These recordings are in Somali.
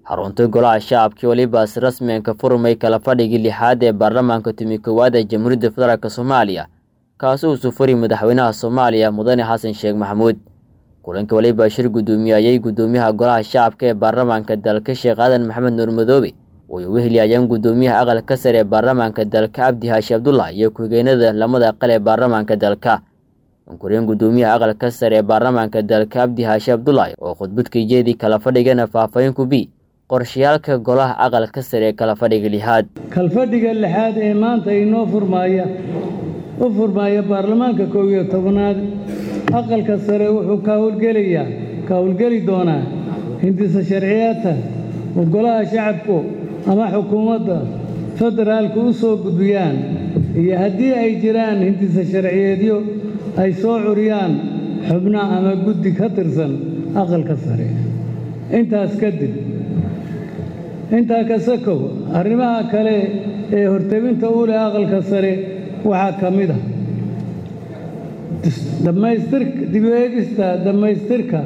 xarunta golaha shacabkii weliba si rasmiyanka furmay kala fadhigii lixaad ee baarlamaanka tumi koowaad ee jamhuuriyadda federaalk soomaaliya kaasi uu sufuri madaxweynaha soomaaliya mudane xasan sheekh maxamuud kulanka weliba shir guddoomiyayey guddoomiyaha golaha shacabka ee baarlamaanka dalka sheekh aadan maxamed nuur madoobe way uga heliyayeen guddoomiyaha aqalka sare ee baarlamaanka dalka cabdi haashi abdullah iyo ku-xigeenada lamada aqal ee baarlamaanka dalka ankureen guddoomiyaha aqalka sare ee baarlamaanka dalka cabdi haashi abdullah oo khudbadka jeedii kala fadhigana faahfaahin ku bi qorshayaalka golaha aqalka sare ee kala fadhiga lixaad kalfadhiga lixaad ee maanta inoo furmaaya u furmaaya baarlamaanka koob iyo tobnaad aqalka sare wuxuu ka howlgelayaa ka howlgeli doonaa hindisa sharciyaadka oo golaha shacabku ama xukuumadda federaalku u soo gudbiyaan iyo haddii ay jiraan hindisa sharciyeedyo ay soo curiyaan xubno ama guddi ka tirsan aqalka sare intaas kadib intaa ka sakow arrimaha kale ee hortebinta u leh aqalka sare waxaa ka mid ah dhammaystirka dib u eegista dhammaystirka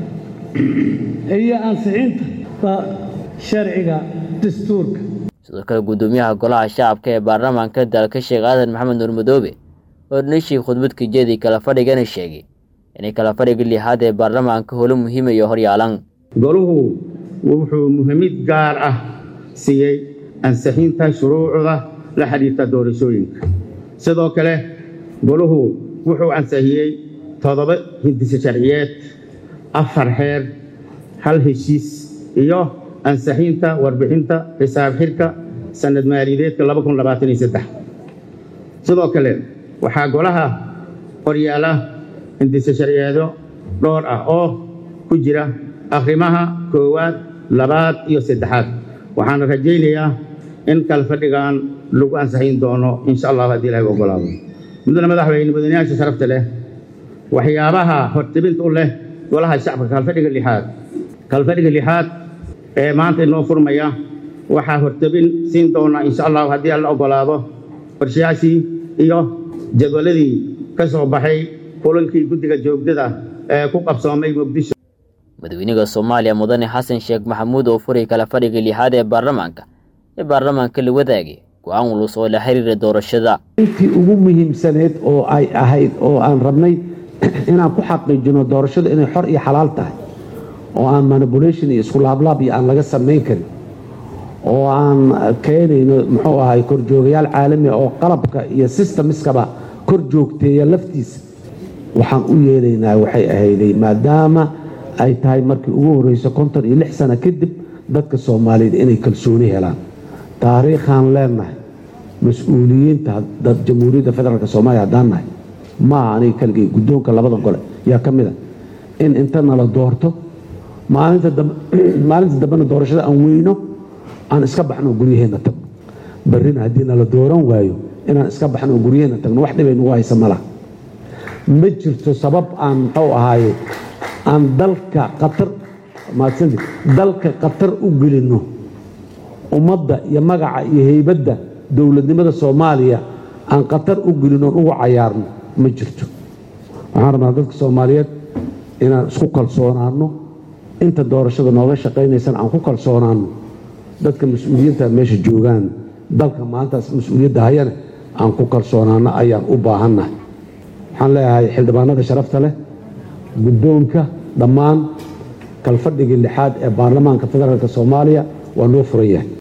iyo ansixinta sharciga dastuurka sidoo kale guddoomiyaha golaha shacabka ee baarlamaanka dalka sheekh aadan maxamed nuur madoobe oo dhanishii khudbadka jeedii kala fadhigana sheegay inay kala fadhiga lixaad ee baarlamaanka holo muhiimayo horyaalan goluhu wuxuu muhiimid gaar ah siiyey ansixinta shuruucda la xidhiirta doorashooyinka sidoo kale goluhu wuxuu ansixiyey toddoba hindise sharciyeed afar xeer hal heshiis iyo ansixinta warbixinta xisaab xirka sanad maaliyadeedka sidoo kale waxaa golaha horyaala hindise sharciyeedo dhowr ah oo ku jira akhrimaha koowaad labaad iyo saddexaad waxaana rajaynayaa in kalfadhigan lagu ansixin doono insha allah haddii ilahay ogolaado mudane madaxweyne mudanayaasha sharafta leh waxyaabaha hortebinta u leh golaha shacabka kalfadhiga lixaad kalfadhiga lixaad ee maanta inoo furmaya waxaa hortebin siin doona insha allah haddii alla ogolaado qorshayaashii iyo jadwaladii ka soo baxay kulankii guddiga joogdada ee ku qabsoomay muqdisho madaxweynaha soomaaliya mudane xasan sheekh maxamuud oo furay kala fadhiga lixaad ee baarlamaanka ee baarlamaanka la wadaagay go-aan walus oo la xiriira doorashada intii ugu muhiimsaneyd oo ay ahayd oo aan rabnay inaan ku xaqiijino doorashadu inay xor iyo xalaal tahay oo aan manipulation iyo isku laablaab iyo aan laga samayn karin oo aan keenayno muxuu ahay korjoogayaal caalami oo qalabka iyo systemiskaba kor joogteeya laftiisa waxaan u yeelaynaa waxay ahayday maadaama ay tahay markii ugu horreyso konton iyo lix sano kadib dadka soomaaliyeed inay kalsooni helaan taariikhaan leenahay mas-uuliyiinta dad jamhuuriyadda federaalk soomaaliya haddaan nahay maaha aniga kaligay guddoonka labada gole yaa ka mid a in inta nala doorto maalinta dambena doorashada aan weyno aan iska baxno guryaheenna tagno barrina haddii nala dooran waayo inaan iska baxno guryaheenna tagno wax dhibay nagu haysa malaha ma jirto sabab aan muxuu ahaaye aan dalka qatar maadsanti dalka qatar u gelinno ummadda iyo magaca iyo heybadda dowladnimada soomaaliya aan qatar u gelinoon ugu cayaarno ma jirto waxaan rabnaa dadka soomaaliyeed inaan isku kalsoonaanno inta doorashada nooga shaqaynaysana aan ku kalsoonaanno dadka mas-uuliyiinta meesha joogaan dalka maalintaas mas-uuliyadda hayane aan ku kalsoonaanno ayaan u baahannahay waxaan leeyahay xildhibaanada sharafta leh guddoonka dhammaan kalfadhigii lixaad ee baarlamaanka federaalk soomaaliya waa noo furan yahay